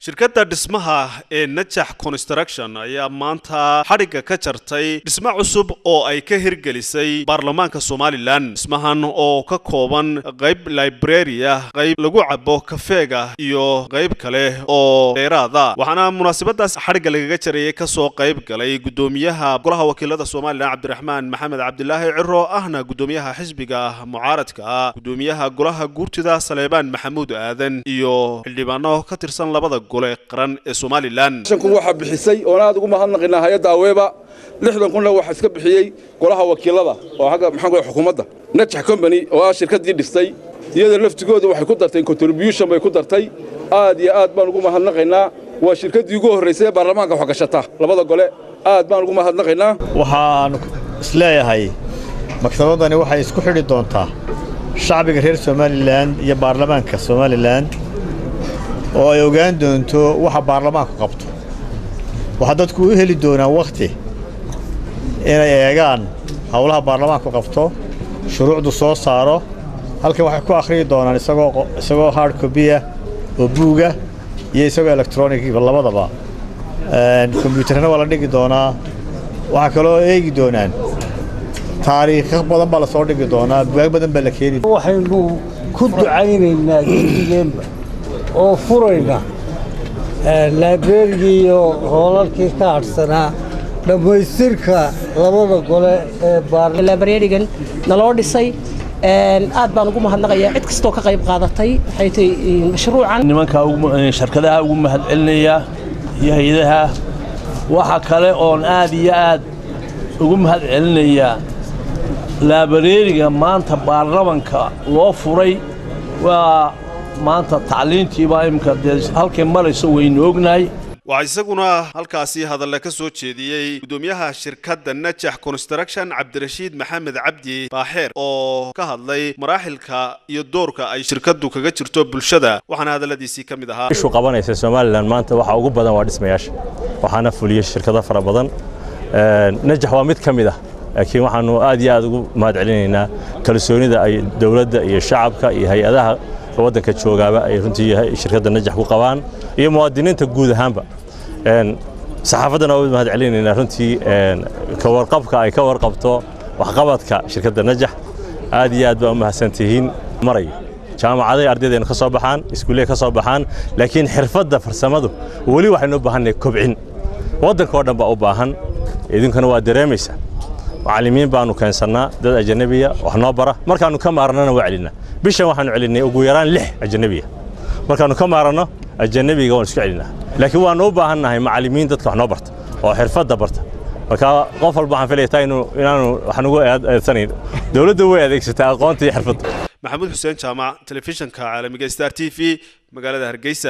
shirkadda dhismaha ee najax construction ayaa maanta xadhigga ka jartay dhismo cusub oo ay ka hirgelisay baarlamaanka somalilan dhismahan oo ka kooban qayb library ah qayb lagu cabo kafeega iyo qayb kale oo dheeraada waxaana munaasabadaas xadhigga lagaga jarayay kasoo qayb galay gudoomiyaha golaha wakiilada somalilan cabdiraxmaan maxamed cabdilaahi ciro ahna gudoomiyaha xisbiga mucaaradka gudoomiyaha golaha guurtida saleebaan maxamuud aadan iyo xildhibaano ka tirsan labada gole qaran ee somalilan kun waxaa bixisay oon aad ugu mahadnaqaynaa hay-adda aweeba lixdan kunna waxaa iska bixiyey golaha wakiilada oo agga maxaan ku xukuumadda najax combany oo ah shirkaddii dhistay iyada laftigooda waxay ku dartay contribution bay ku dartay aad iyo aad baan ugu mahadnaqaynaa waa shirkaddii ugu horraysay ee baarlamaanka wax gashata labada gole aad baan ugu mahadnaqaynaa waxaan isleeyahay maktabadani waxay isku xidhi doontaa shacbiga reer somalilan iyo baarlamaanka somalilan oo ay ogaan doonto waxa baarlamaanku qabto waxaa dadku u heli doonaan wakhti inay eegaan howlaha baarlamaanku qabto shuruucdu soo saaro halkan waxay ku akhriyi doonaan isagoo hard cobiya oo buuga iyo isagoo electroniga labadaba kombyuutarna waa la dhigi doonaa waxaa kaloo eegi doonaan taariikho badan baa la soo dhigi doonaa bugaag badan baa la keeni waxaynu ku ducaynaynaa gedigeenba oo furayna laibrarigii iyo hoolalkii ka hadhsanaa dhammaystirka labada gole ee librarigan naloo dhisay aad baan ugu mahadnaqayaa cid kastoo ka qayb qaadatay waxay tahay mashruucan nimanka sharkadaha ugu mahadcelinaya iyo hay-adaha waxa kale oon aad iyo aad ugu mahad celinayaa laabareeriga maanta baarlamanka loo furay waa maanta tacliintiibaa imika dee halkay marayso waynu ognahay waxaa isaguna halkaasi hadalle ka soo jeediyey gudoomiyaha shirkadda najax construction cabdirashiid maxamed cabdi baaxeer oo ka hadlay maraaxilka iyo doorka ay shirkaddu kaga jirto bulshada waxaana hadalladiisii ka mid ahaa ishu qabanaysa somalilan maanta waxa ugu badan waa dhismayaasha waxaana fuliyey shirkado fara badan najax waa mid ka mid ah laakiin waxaanu aad iyo aad ugu mahad celinaynaa kalsoonida ay dowladda iyo shacabka iyo hay-adaha waddanka joogaaba ay runtii shirkadda najax ku qabaan iyo muwaadiniinta guud ahaanba saxaafaddana waa mahad celinaynaa runtii ka warqabka ay ka warqabto waxqabadka shirkadda najax aad iyo aad baa u mahadsantihiin maray jaamacaday ardaydeenu ka soo baxaan iskuulley ka soo baxaan laakiin xirfadda farsamadu weli waxaynu u baahannahay kobcin waddanka oo dhan baa u baahan idinkuna waa dareemaysaa macallimiin baanu keensannaa dad ajanabiya wax noo bara markaannu ka maarannana waa celinaa bishan waxaanu celinnay ugu yaraan lix ajanabiya markaannu ka maaranno ajanabiga waan isku celinaa laakiin waannu u baahannahay macallimiin dadka wax noo barta oo xirfadda barta marka qof walba waxaan filayaa inaanu wax nugu eedsanayn dowladda way adeegsataa aqoonta iyo xirfadda maxamuud xuseen jaamac telefishinka caalamiga star t v magaalada hargeysa